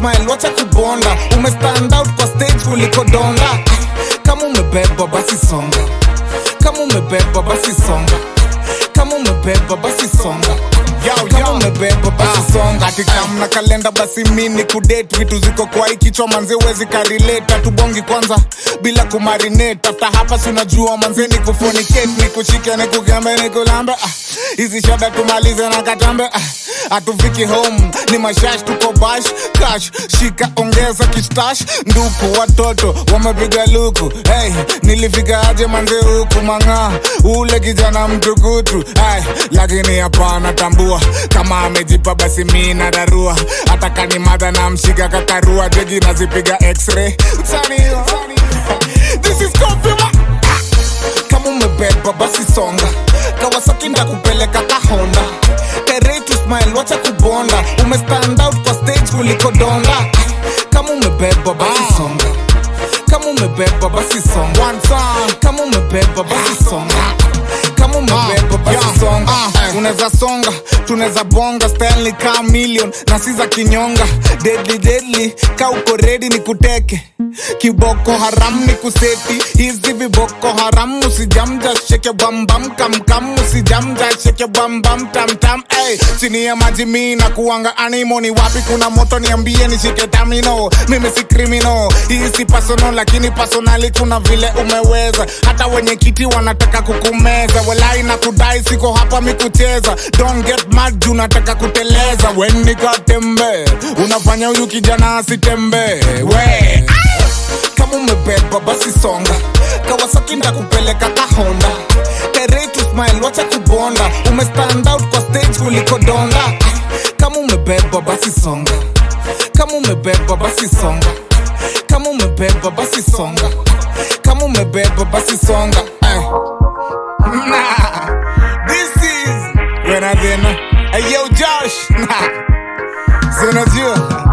smile wacha kubonda umestand out kwa stage kuliko donda kama umebeba basi songa kama umebeba basi songa kama umebeba basi songa kama umebeba basi songa atikamna kalenda basi mini kudate vitu ziko kwa hii kichwa manze wezi karileta tubongi kwanza bila kumarinate after hapa si unajua manze ni kufonicate ni kushike ni kugembe ni kulambe ah, hizi shada tumalize na katambe ah, hatufiki home ni mashash tuko bash cash shika ongeza kistash nduku watoto wamepiga luku hey, nilifika aje manze huku mang'aa ule kijana mtukutu hey, lakini hapana tambua kama amejipa basi mi nararua hata kani madha na mshika kakarua jegi nazipiga x-ray Sani, sani. This is Kofima. kama umebeba basi songa kawasaki ndakupeleka kahonda Terei to smile wacha kubonda umestand out kwa stage kuliko donda kama umebeba basi songa kama umebeba basi songa One time. kama umebeba basi songa kama umebeba basi songa unaweza songa tunaweza bonga style ni kaa million na si za kinyonga deadly deadly ka uko ready ni kuteke kiboko haram ni kuseti hizi viboko haram usijamja sheke bambam kamkam usijamja sheke bambam tamtam hey, chini ya maji mi na kuanga animo ni wapi kuna moto niambie nishike tamino mimi si krimino hii si personal lakini personali kuna vile umeweza hata wenye kiti wanataka kukumeza walai na kudai siko hapa mikucheza don't get mad juu nataka kuteleza wenikatembe unafanya huyu kijana asitembee we kama umebeba basi songa kawasaki ndakupeleka kahonda Terei to smile wacha kubonda umestand out kwa stage kuliko donda kama umebeba basi songa kama umebeba basi songa kama umebeba basi songa kama umebeba basi songa eh. nah. this is when I then hey yo Josh nah. zinajua